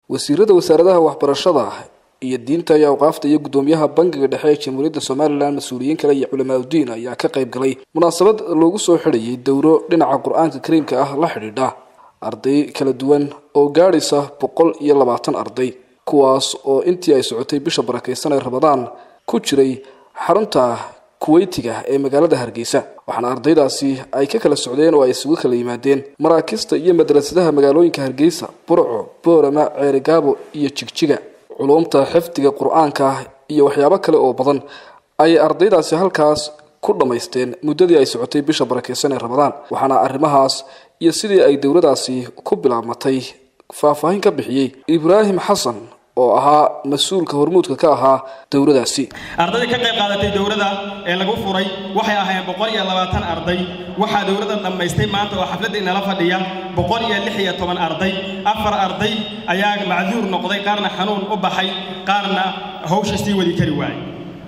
wasiirada wasaaradaha waxbarashada iyo diinta iyo awqaafta iyo guddoomiyaha bangiga dhexe ee jamhuuriyadda somalilan mas-uuliyiin kale iyo culamaauddiin ayaa ka qayb galay munaasabad loogu soo xidhayay dowro dhinaca qur-aanka kariimka ah la xidhiidha arday kala duwan oo gaadhaysa boqol iyo labaatan arday kuwaas oo intii ay socotay bisha barakaysan ee ramadaan ku jiray xarunta kuweytiga ee magaalada hargeysa waxaana ardaydaasi ay ka kala socdeen oo ay isugu kala yimaadeen maraakista iyo madrasadaha magaalooyinka hargeysa burco boorama ceerigaabo iyo jigjiga culumta xifdiga qur-aanka iyo waxyaabo kale oo badan ayay ardaydaasi halkaas ku dhammaysteen muddadii ay socotay bisha barakeysan ee ramadaan waxaana arrimahaas iyo sidii ay dowladaasi ku bilaabmatay faahfaahin ka bixiyey ibraahim xasan oo ahaa mas-uulka hormuudka ka ahaa dowladaasi ardayda ka qayb qaadatay dowladda ee lagu furay waxay ahaayeen boqol iyo labaatan arday waxaa dowladda dhammaystay maanta oo xafladda inala fadhiya boqol iyo lix iyo toban arday afar arday ayaa macduur noqday qaarna xanuun u baxay qaarna hawsha sii wadi kari waayey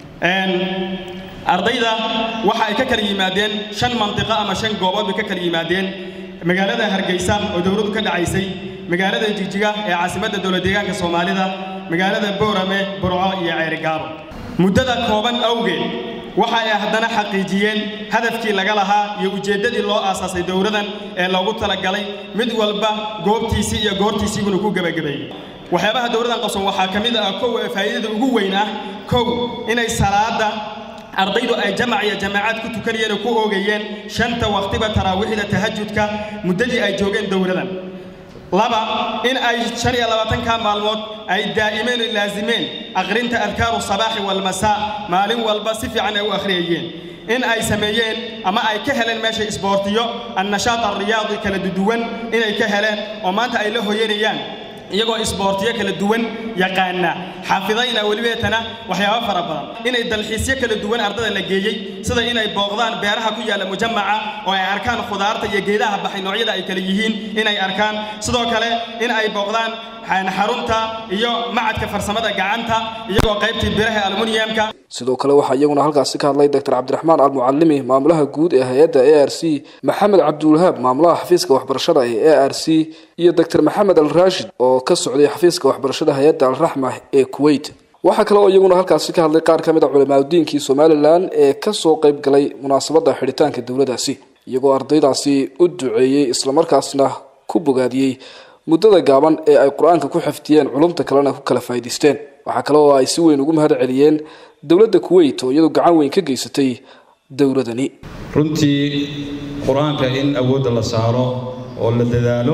ardayda waxa ay ka kala yimaadeen shan mantiqo ama shan goobood bay ka kala yimaadeen magaalada hargeysa oo dowladdu ka dhacaysay magaalada jigjiga ee caasimadda dowlad deegaanka soomaalida magaalada boorame burco iyo ceerigaabo muddada kooban awgeed waxa ay haddana xaqiijiyeen hadafkii laga lahaa iyo ujeeddadii loo aasaasay dowladan ee loogu talagalay mid walba goobtiisii iyo goortiisiibuna ku gebagabeeyey waxyaabaha dowladan qabson waxaa ka mid ah kow ee faa'iidada ugu weyn ah kow inay salaada ardaydu ay jamac iyo jamaacaad ku tukanayeen oo ku oogayeen shanta waqtiba taraawiixda tahajudka muddadii ay joogeen dowladan laba in ay shan iyo labaatanka maalmood ay daa'imeen oo laasimeen akhrinta adkaaru sabaaxi walmasaa maalin walba si fiican ay u akhriyayeen in ay sameeyeen ama ay ka heleen meesha isboortiyo annashaat alriyaadi kala duwan inay ka heleen oo maanta ay la hoyanayaan iyagoo isboortiyo kala duwan yaqaana xaafidayna welibeetana waxyaabo fara badan inay dalxiisyo kala duwan ardada la geeyey sida inay booqdaan beeraha ku yaalla mujamaca oo ay arkaan khudaarta iyo geedaha baxay noocyada ay kala yihiin inay arkaan sidoo kale in ay booqdaan xarunta iyo macadka farsamada gacanta iyagoo qaybtii biraha almuniyamka sidoo kale waxaa iyaguna halkaasi ka hadlay doctor cabdiraxmaan almucalimi maamulaha guud ee hay-adda a r c maxamed cabdiwahaab maamulaha xafiiska waxbarashada ee a r c iyo doctor maxamed al raashid oo ka socday xafiiska waxbarashada hay-adda alraxma ee kuwait waxaa kale oo iyaguna halkaasi ka hadlay qaar ka mid a culamaadudiinkii somalilan ee kasoo qayb galay munaasabadda xidhitaanka dowladaasi iyagoo ardaydaasi u duceeyey islamarkaasna ku bogaadiyey muddada gaaban ee ay qur-aanka ku xifdiyeen culumta kalena ku kala faa'idaysteen waxaa kale oo ay si weyn ugu mahad celiyeen dowladda kuwait oo iyadu gacan weyn ka geysatay dowladani runtii qur-aanka in awoodda la saaro oo la dadaalo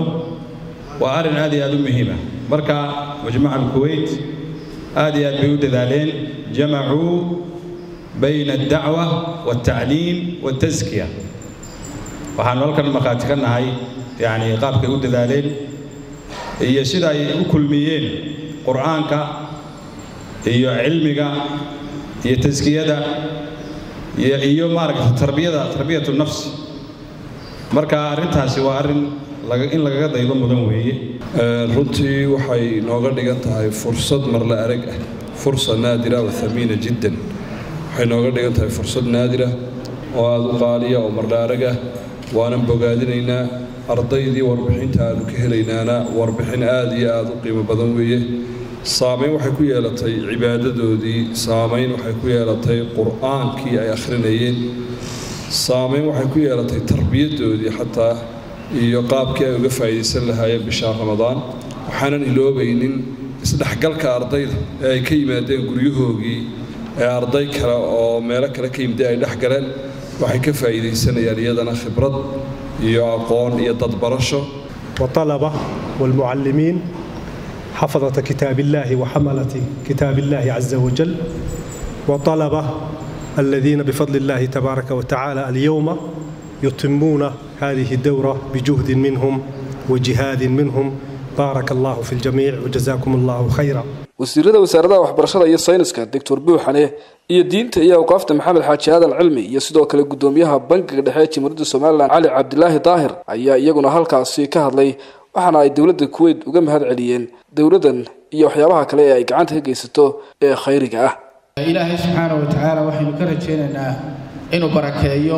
waa arrin aad iyo aad u muhiima marka majmaca alkuwait aad iyo aad bay u dadaaleen jamacuu bayna addacwa waaltacliim waaltaskiya waxaanu halkan markhaati ka nahay yacni qaabkay u dadaaleen iyo sida ay u kulmiyeen qur'aanka iyo cilmiga iyo taskiyada iyo maaragta tarbiyada tarbiyatu nafs marka arrintaasi waa arrin in lagaga daydo mudan weeye runtii waxay nooga dhigan tahay fursad marla arag ah fursa naadira wa hamiina jiddan waxay nooga dhigan tahay fursad naadira oo aada u qaaliya oo marla arag ah waanan bogaadinaynaa ardaydii warbixinta aanu ka helaynaana warbixin aada iyo aada u qiimo badan weeye saamayn waxay ku yeelatay cibaadadoodii saamayn waxay ku yeelatay qur-aankii ay akhrinayeen saamayn waxay ku yeelatay tarbiyaddoodii xataa iyo qaabkii ay uga faa'iidaysan lahaayeen bishaa ramadaan waxaanan iloobaynin isdhexgalka ardayda ee ay ka yimaadeen guryahoogii ee arday kale oo meelo kale ka yimida ay dhex galeen waxay ka faa'iidaysanayaan iyadana khibrad iyo aqoon iyo dadbarasho والطلبة والمعلمين حفظة كتاب الله وحملة كتاب الله عز وجل وطلبة الذين بفضل الله تبارك وتعالى اليوم يتمون هذه الدورة بجهد منهم وجهاد منهم بارك الله في الجميع وجزاكم الله خيرا wasiirada wasaaradaha waxbarashada iyo sayniska doctor buuxane iyo diinta iyo awqaafta maxamed xaaji aadan cilmi iyo sidoo kale guddoomiyaha bankiga dhexe ee jamhuuriyadda somalilan cali cabdilaahi daahir ayaa iyaguna halkaasi ka hadlay waxaana ay dowladda kuwait uga mahad celiyeen dowladdan iyo waxyaabaha kale ee ay gacanta ka geysato ee khayriga ah ilaahay subxaana wa tacaala waxaynu ka rajaynaynaa inuu barakeeyo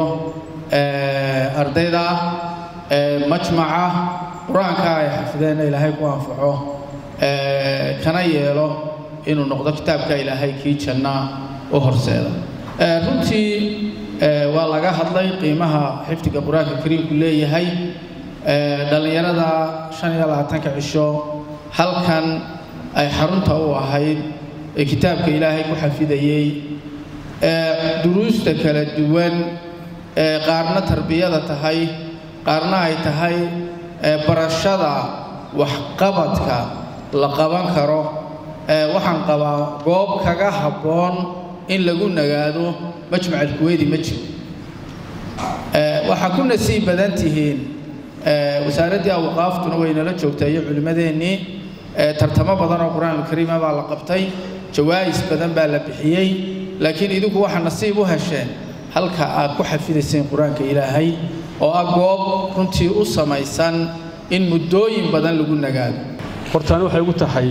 ardayda majmaca qur-aanka ay xafideenna ilaahay ku anfaco kana yeelo inuu noqdo kitaabka ilaahay kii janna u horseeda runtii waa laga hadlay qiimaha xifdiga qur-aanka kariimku leeyahay dhallinyarada shan iyo labaatanka cisho halkan ay xarunta u ahayd ee kitaabka ilaahay ku xafidayey duruusta kala duwan ee qaarna tarbiyada tahay qaarna ay tahay barashada waxqabadka la qaban karo waxaan qabaa goob kaga habboon in lagu nagaado majmac alkuweydi ma jiro waxaa ku nasiib badan tihiin wasaaraddii awqaaftuna waynala joogtaa iyo culimmadeennii tartamo badan oo qur-aanulkariima baa la qabtay jawaa'is badan baa la bixiyey laakiin idinku waxaa nasiib u hesheen halka aad ku xafidayseen qur-aanka ilaahay oo ah goob runtii u samaysan in muddooyin badan lagu nagaado hortaani waxay ugu tahay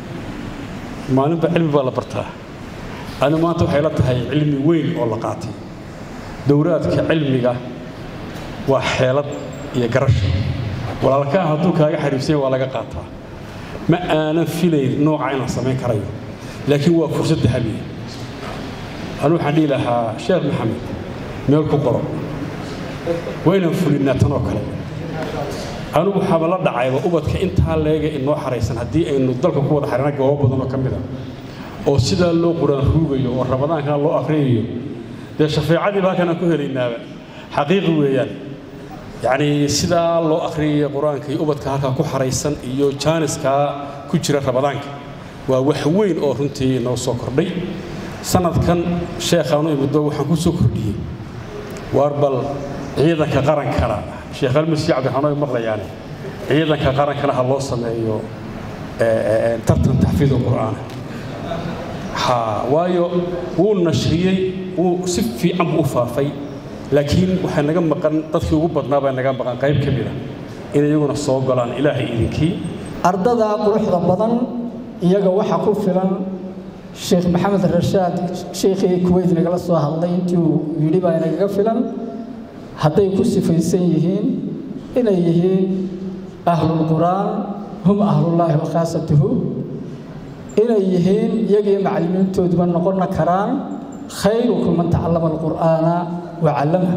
maalinba cilmi baa la bartaa ani maanta waxay la tahay cilmi weyn oo la qaatay dowraadka cilmiga waa xeelad iyo garasho walaalkaa hadduu kaaga xariifsanya waa laga qaataa ma aanan filayn nooca in la samayn karayo laakiin waa fursad dahabiya anu waxaan dhihi lahaa sheekh maxamed meel ku qoro waa inaan fulinnaa tanoo kale anugu waxaaba la dhacayba ubadka intaa leega inoo xaraysan haddii aynu dalka ku wada xarina goobo badan oo ka mid a oo sidaa loo quraan ruugayo oo ramadaankan loo akhriyayo dee shafeecadiiba halkan aan ku helaynaaba xaqiiqi weeyaan yacnii sidaa loo akhriyaya qur-aanka iyo ubadka halkaa ku xaraysan iyo jaaniskaa ku jira ramadaanka waa wax weyn oo runtii noo soo kordhay sanadkan sheekhaanu imiddo waxaan ku soo kordhiyey waar bal ciidanka qarankana sheekh almasi cabdiraxmaan ay maqlayaane ciidanka qarankana ha loo sameeyo tartan taxfiid qur'aana ha waayo wuu nashriyey wuu si fiican buu u faafay laakiin waxay naga maqan dadkii ugu badnaa baa naga maqan qayb ka mid a in iyaguna soo golaan ilaahay idinkii ardada quruxda badan iyaga waxa ku filan sheekh maxamed rashaad sheikhii kuweyt nagala soo hadlay intii uu yidhi baa inagaga filan hadday ku sifaysan yihiin inay yihiin ahlulqur'aan hum ahlullaahi wa khaasatuhu inay yihiin iyagii macallimiintooduba noqon karaan khayrukum man tacallama alqur'aana wa callamah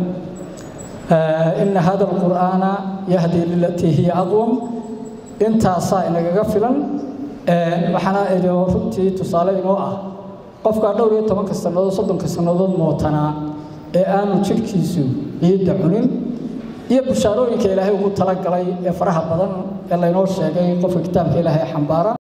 ina hada alqur'aana yahdi lilatii hiya aqwam intaasaa inagaga filan waxaana idin runtii tusaale inoo ah qofkaa dhowr iyo tobanka sannadood soddonka sannadood mootanaa ee aanu jidhkiisu ciidda cunin iyo bushaarooyinka ilaahay ugu talagalay ee faraha badan ee laynoo sheegay qofka kitaabka ilaahay xambaara